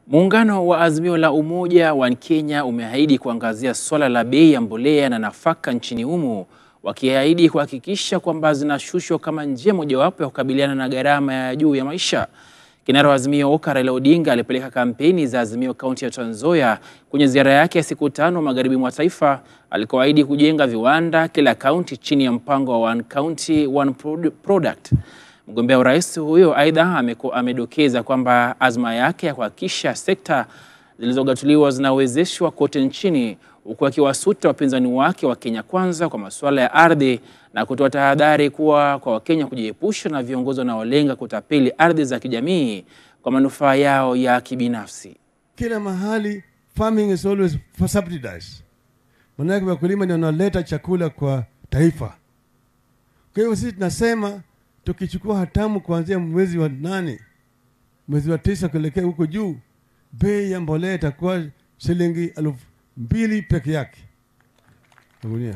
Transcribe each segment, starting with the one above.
Muungano wa Azimio la Umoja wa Kenya umeahidi kuangazia suala la bei ya mbolea na nafaka nchini humo, wakiahidi kuhakikisha kwamba zinashushwa kama njia mojawapo ya kukabiliana na gharama ya juu ya maisha. Kinara wa Azimio Oka Raila Odinga alipeleka kampeni za Azimio kaunti ya Trans Nzoia kwenye ziara yake ya siku tano magharibi mwa taifa alikoahidi kujenga viwanda kila kaunti chini ya mpango wa One County One Product. Mgombea urais huyo aidha amedokeza kwamba azma yake ya kuhakikisha sekta zilizogatuliwa zinawezeshwa kote nchini huku akiwasuta wapinzani wake wa Kenya Kwanza kwa masuala ya ardhi na kutoa tahadhari kuwa kwa Wakenya kujiepusha na viongozi wanaolenga kutapeli ardhi za kijamii kwa manufaa yao ya kibinafsi. Kila mahali farming is always subsidized, manake wakulima ndio wanaleta chakula kwa taifa. Kwa hiyo sisi tunasema tukichukua hatamu kuanzia mwezi wa nane mwezi wa tisa kuelekea huko juu, bei ya mbolea itakuwa shilingi elfu mbili peke yake gunia.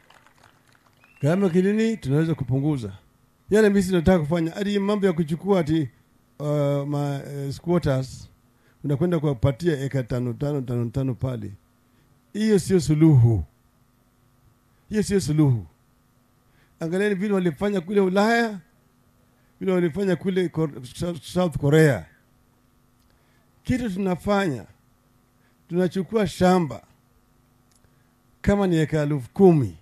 Gharama kilini tunaweza kupunguza yale misi tunataka kufanya, hadi mambo ya kuchukua ati uh, ma uh, squatters unakwenda kuwapatia eka tano tano tano tano pale, hiyo sio suluhu, hiyo sio suluhu. Angalieni vile walifanya kule Ulaya, vile walifanya kule South Korea. Kitu tunafanya tunachukua shamba kama ni eka elfu kumi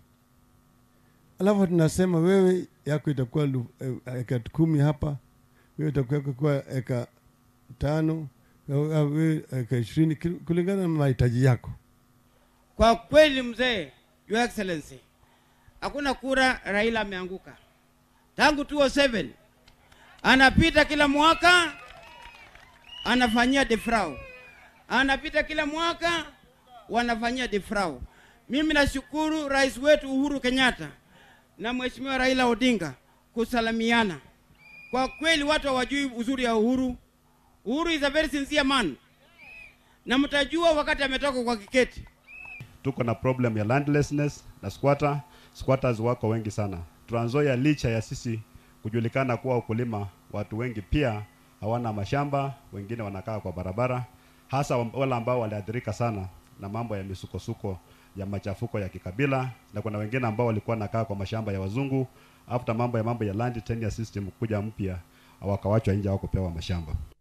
alafu tunasema wewe yako itakuwa eka kumi hapa, wewe itakuwa eka tano, wewe eka ishirini kulingana na mahitaji yako. Kwa kweli, mzee, Your Excellency, hakuna kura Raila ameanguka tangu 2007 anapita kila mwaka anafanyia defrau, anapita kila mwaka wanafanyia defrau. Mimi nashukuru rais wetu Uhuru Kenyatta na mheshimiwa Raila Odinga kusalimiana. Kwa kweli watu hawajui uzuri ya Uhuru. Uhuru is a very sincere man, na mtajua wakati ametoka kwa kiketi. Tuko na problem ya landlessness na squatter. Squatters wako wengi sana Trans Nzoia, licha ya sisi kujulikana kuwa ukulima, watu wengi pia hawana mashamba, wengine wanakaa kwa barabara, hasa wale ambao waliathirika sana na mambo ya misukosuko ya machafuko ya kikabila, na kuna wengine ambao walikuwa nakaa kwa mashamba ya wazungu, after mambo ya mambo ya land tenure system kuja mpya, wakawachwa nje, hawakupewa mashamba.